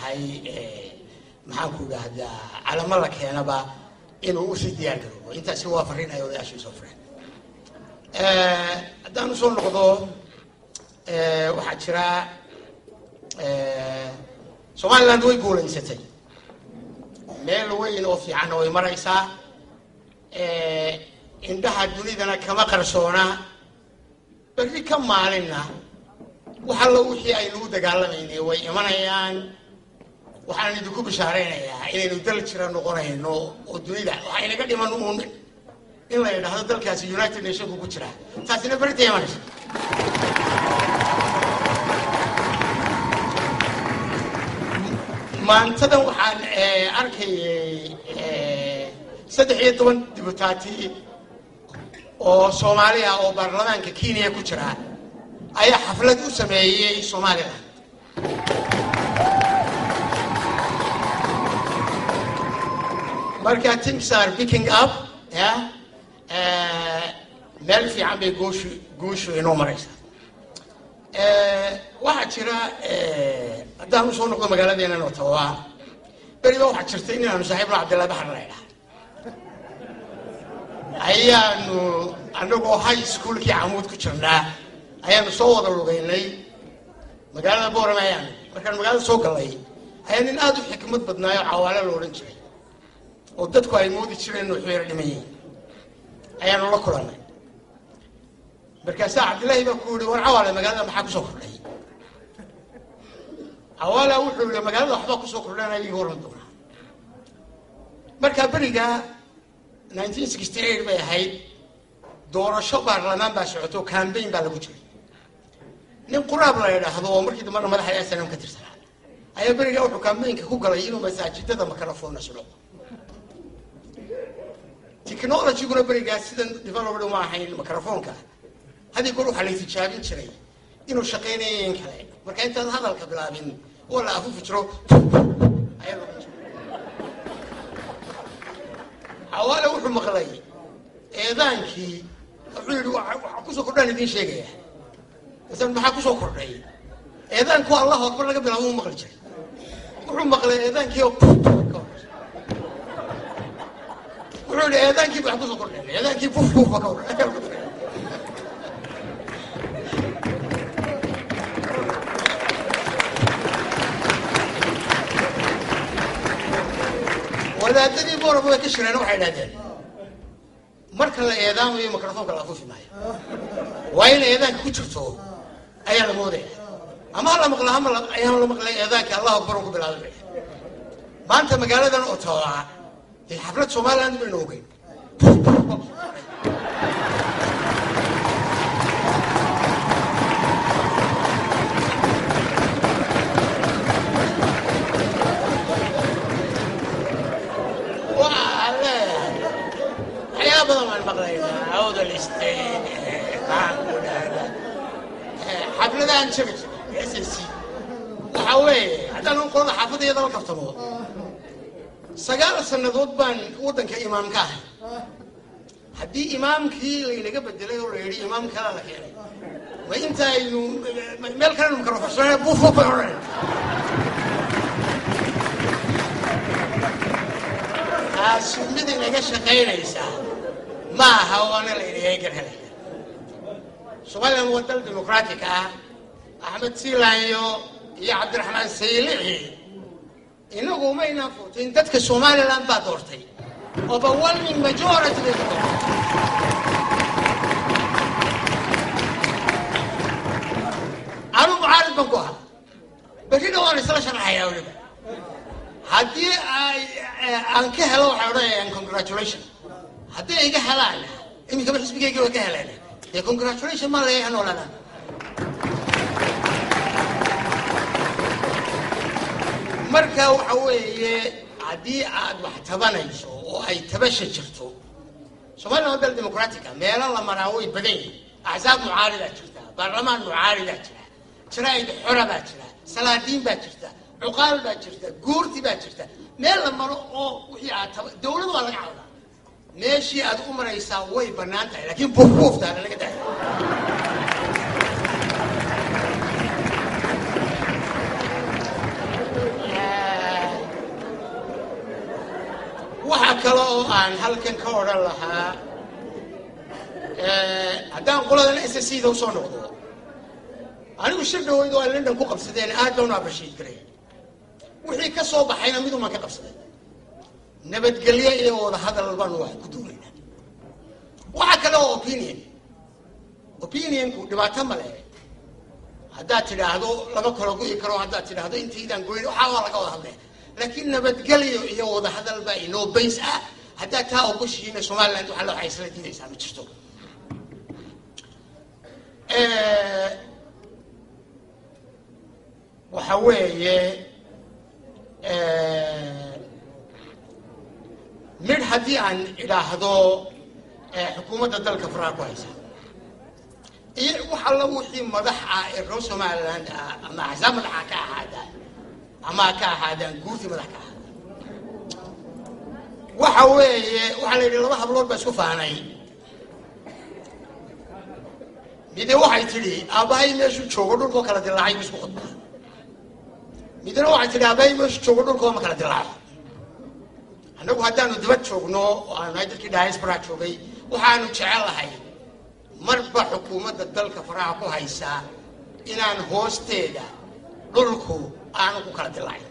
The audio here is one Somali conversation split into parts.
tahay maxaan ku idhaahdaa calamo la keenaba inuu usii diyaar garoobo intaasi waa fariin ay odayaasha soo fureen haddaan usoo noqdo waxaa jira somaliland way guulaysatay meel weyn oo fiicanna way maraysaa indhaha dunidana kama qarsoona berri ka maalinna wax allo wixii aynu u dagaalamaynay way imanayaan waxaan idinku bishaaraynayaa inaynu dal jira noqonayno oo dunida waxaa inaga dhiman uun in la yidhaahdo dalkaasi united nationku ku jira taasina berita imanaysa maantadan waxaan arkayay saddex iyo toban dibutaati oo soomaali ah oo baarlamaanka kenya ku jira ayaa xaflad u sameeyey somaliland marka things are picking up ya meel fiican bay guushu guushu inoo maraysaa waxaa jira haddaan usoo noqdo magaaladeena otawa beriba waxaa jirta inaanu saaxiibna cabdillahi baxar la idhaha ayaanu anagoo high schoolkii camuud ku jirnaa ayaanu soo wada lugaynay magaalada boorame ayaanu markaan magaalada soo galay ayaa nin aada u xikmad badnaayo cawaale la odhan jiray oo dadku ay moodi jireen inuu xeero dhiman yihiin ayaanu la kulannay markaasaa cabdillaahi baa ku yihi war cawaale magaalada maxaa kusoo kordhay cawaala wuxuu yihi magaalada waxbaa kusoo kordhana igi waran doonaa markaa beriga nineteen sixty eight bay ahayd doorasho baarlamaan baa socoto cambaign baa lagu jiray nin quraab la yidhaahdo oo markii dambana madaxa snm ka tirsanaa ayaa berigaa wuxuu cambaynka ku galay inuu masaajidada makarafona sulo technologyguna berigaas sidan developed uma ahayn microfonka haddii goor waxaa la tijaabin jiray inuu shaqaynayo in kale marka intaad hadalka bilaabin oo la afufi jiro ayaa lagu jiro xawaale wuxuu maqlay eedaankii wuxuu yidhi waxaa kusoo kordhaan idiin sheegaya masalan maxaa kusoo kordhay eedaanku allahu akbar laga bilaabo u maqli jiray wuxuu maqlay eedaankii oo wuxuu yihi eedaankii baa kusoo kordhay eedaankii buf buf ba ka hor wadaadadii booraba way ka shireen waxay idhahdeen marka la eedaamayo microfonka la afuufi maayo waa in eedaanka ku jirto ayaa la moodaya ama hala maqla ama ayaan la maqlay eedaankii allahu akbar on ku bilaabay maanta magaaladan otawa dee xaflad somaliland baynu ogeyn waxyaaba badan waan maqlaynaa awdal stain maxaan ku dhahdaa xafladahan jaga jira s s c waxa weeye haddaan qolada xaafadayada la kaftamo sagaal sannadood baan waddanka imaam ka ahay haddii imaamkii laynaga bedelay oo la yidhi imaam kalaa la keenay ma intaaynu meel kalenu microforsane bufuf bay odhanay taasu mid inaga shaqaynaysaa ma aha waana la yidhi eegan helaya somaliland waa dal dimuqraatic ah axmed siilaanyo iyo cabdiraxmaan saylici inagu maynaan furtin dadka somaliland baa doortay overwhelming majority bay doortay anu mucaarid baan ku ahaa berrina waan isla sharaxayaa weliba haddii ay aan ka helo waxay odhanayaan congratulation haddii ay iga helaan iminkaba xisbigayga way ka heleen dee congratulation maa leeyahay noolaadaan marka waxa weeye haddii aad wax tabanayso oo ay tabasha jirto somaliland waa dal dimuqraatica meelo la maraa way badan yihin axsaab mucaaridaa jirta baarlamaan mucaaridaa jira jaraa'id xora baa jira salaadiin baa jirta cuqaal baa jirta guurti baa jirta meel la maro oo wixii aad taba dawlad waa laga cawdaa meeshii aad u maraysaa way bannaan tahay laakiin buufbuuftaana laga daaya kale oo aan halkan ka odhan lahaa haddaan qoladan s c da usoo noqdo anigu shir dhaweyd oo ay london ku qabsadeen aad baan u abashiid garay wixii ka soo baxayna midumaan ka qabsaday nabadgelyo iyo wada hadal baanu wax ku duulaynaa waxa kale oo opinion opinionku dhibaato male haddaad tidhaahdo lama kala go'i karo haddaad tidhaahdo intaydaan goyn waxaa waa laga wada hadlaya laakiin nabadgelyo iyo wada hadal baa inoo bays ah haddaad taa ogoshihiina somaliland waxaa waxay isla diidaysaa ma jirto waxa weeye midh haddii aan idhaahdo xukuumadda dalka faraha ku haysa iyo wax alla wixii madax ah ee reer somaliland ah ama axsaab madaxa ka ahaadaan ama ka ahaadaan guurtii madax ka ahaadaan waxa weeye waxaa la yidhi laba hablood baa isku faanay mide waxay tidhi aabbahay meeshuu joogo dhulkoo kala dilaacay bu isku khudbaa midna waxay tidhi aabbahay meeshuu joogo dhulkoo ma kala dilaaco annagu haddaanu dibad joogno oo aanu nahay dadkii diaspora joogay waxaanu jecelahay marba xukuumadda dalka faraha ku haysaa inaan hoosteeda dhulku aanu ku kala dilaacin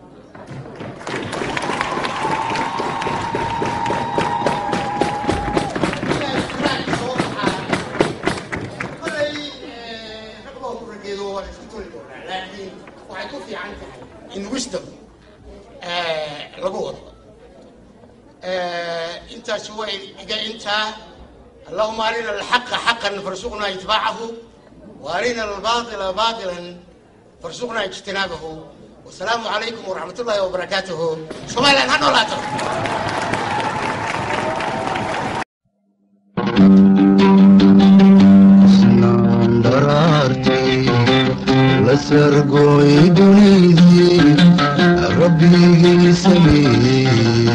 laakiin waxay ku fiican tahay in wisdom lagu wado intaasi way iga intaa اللهم أرنا الحق حقا فارزقنا اتباعه وأرنا الباطل باطلا فارزقنا اجتنابه والسلام عليكم ورحمة الله وبركاته سمعنا هنو لا lasargoy dunidii rabbigii sameeyey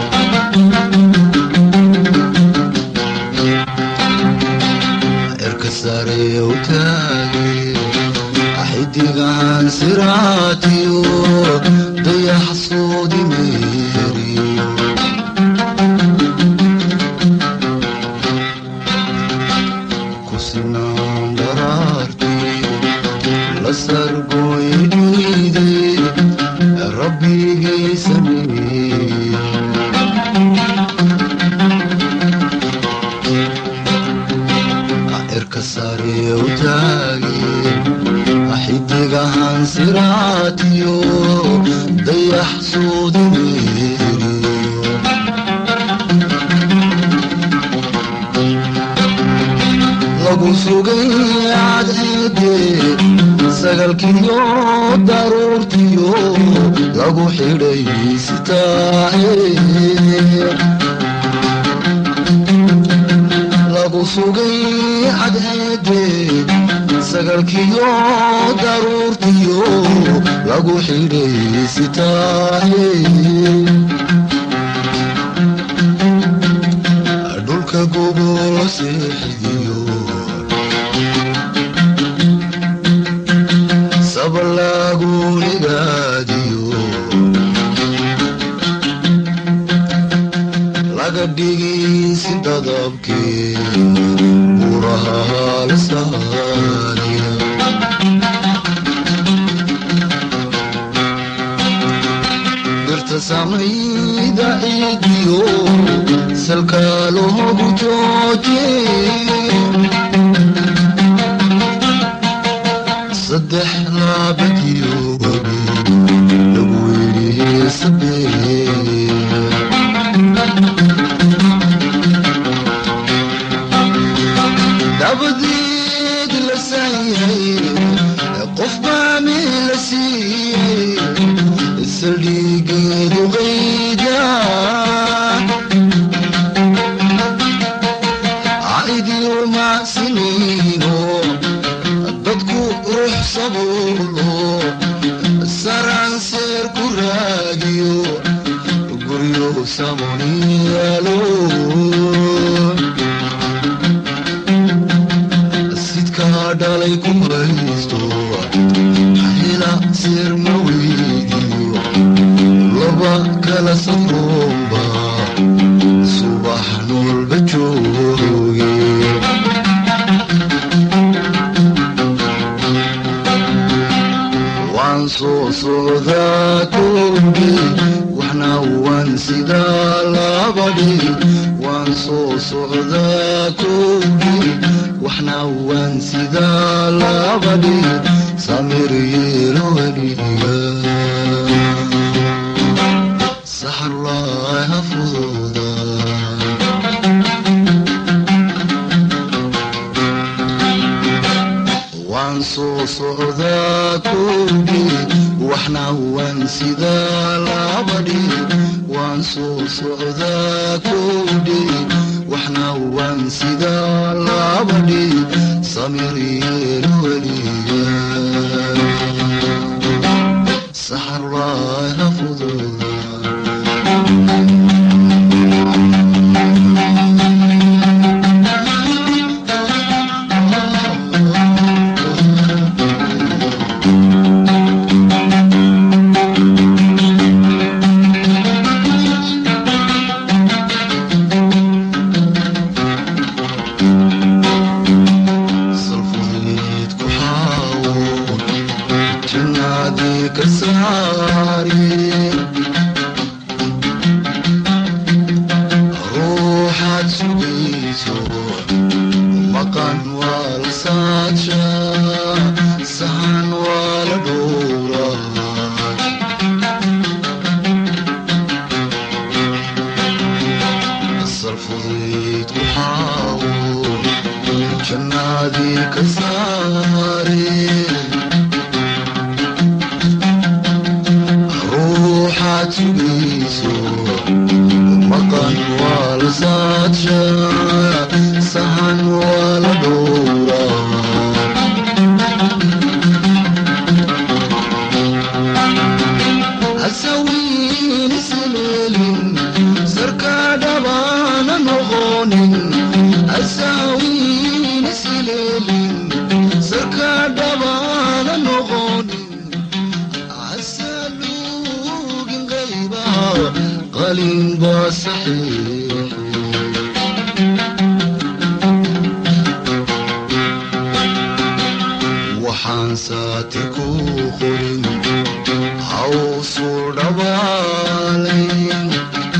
sare u taagay xidigahan siraatiyo dayax soodi meeriyo ku sinaan dharaartii la sargoy dhiiday rabbigay sameeyey sare u taagay xidigahan siraatiyo dayax soodi meeriyo lagu sugay cadceede sagalkiyo daruurtiyo lagu xidhay sitaahe lagu sugay cadceede sagalkiyo daruurtiyo lagu xidhay sitaahe dhulka gogol seexidiyo sabalaagunigaadiyo laga dhigisi dadabkee buraha lasaaniya birta samayda ciidiyo salka loogu jooje saddex laabadiyo wabi lagu yidhi sabee dabadeed la saayay qof baa meel la siiyey saldhigeedu qayda caidiyo macsiniino dadku ruux sabuulo saranseer ku raagiyo guryo samoniyaalo dhalay ku haysto hela seer ma weydiyo laba kala safroomba socdaa kowdhi waxna waan sidaa labadhi waan soo socdaa kowdhi waxna waan sidaa labadhi samir yeelo weliga saxarlaay ha fududa waan soo socdaa kowdhi waxna waan sidaa labadhi waan soo socdaa kowdhi waxna waan sidaa labadhi samir yeelo weliga saxarlaay ha fududa salfudeed ku xaawo jannaadii ka saari ruuxaad sugayso maqan waa la saadsha sahan waa la dhowraa salfudeed ku xaawo jannaadii ka saare ruuxaad sugayso maqan waa la saadsha sahan waa la dhowraa hasawiin isleelin sarkaa dhabaana noqonin hasawiin isleelin sarkaa dhabaana noqonin hasaluugin qaybaha qalin baa saxiix waxaan saati ku qorin hawsu dhabaalayn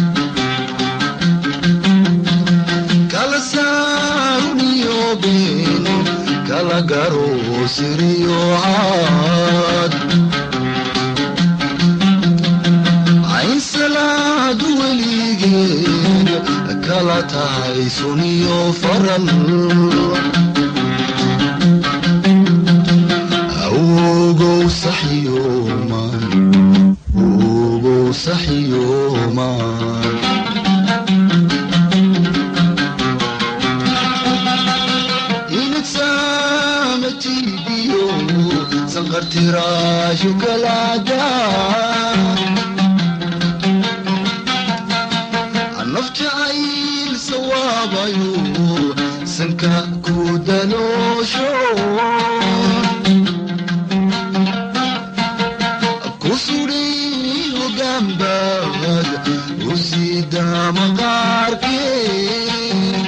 kala saaruniyo been kala garo siriyo caad ayn salaadu weligeed kala tahay suniyo faral awgow saxyooman awgow saxyooman inadsaamatiibiyo sanqartiraashu kalaada nafjacayl sawaabayo sanka ku daloosho kusudhay hogaanbaad usida maqaarkee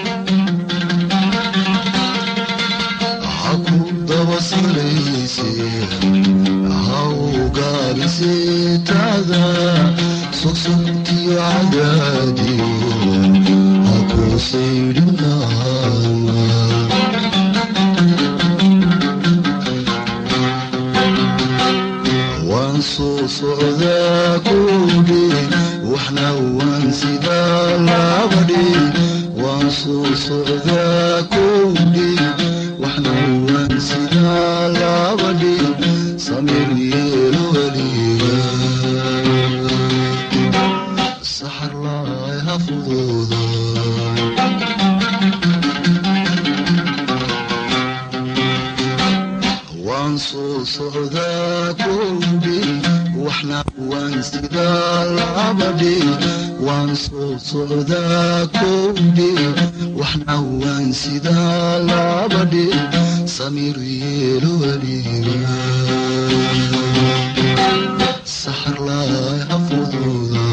ha ku daba salayse ha ugaabise taada sogsogtiyo cadaadiyo ha ku saydhinaama waan soo socdaa kowdhi waxna waan sidaa labadhi waan soo socdaa kowdhi waxna waan sidaa labadhi samir yeelo weliga saxarlaay ha fududa waan soo socdaa kowdhi waxna waan sidaa labadhi waan soo socdaa kowdhi waxna waan sidaa labadhi samir yeelo weliga saxarlaay ha fududa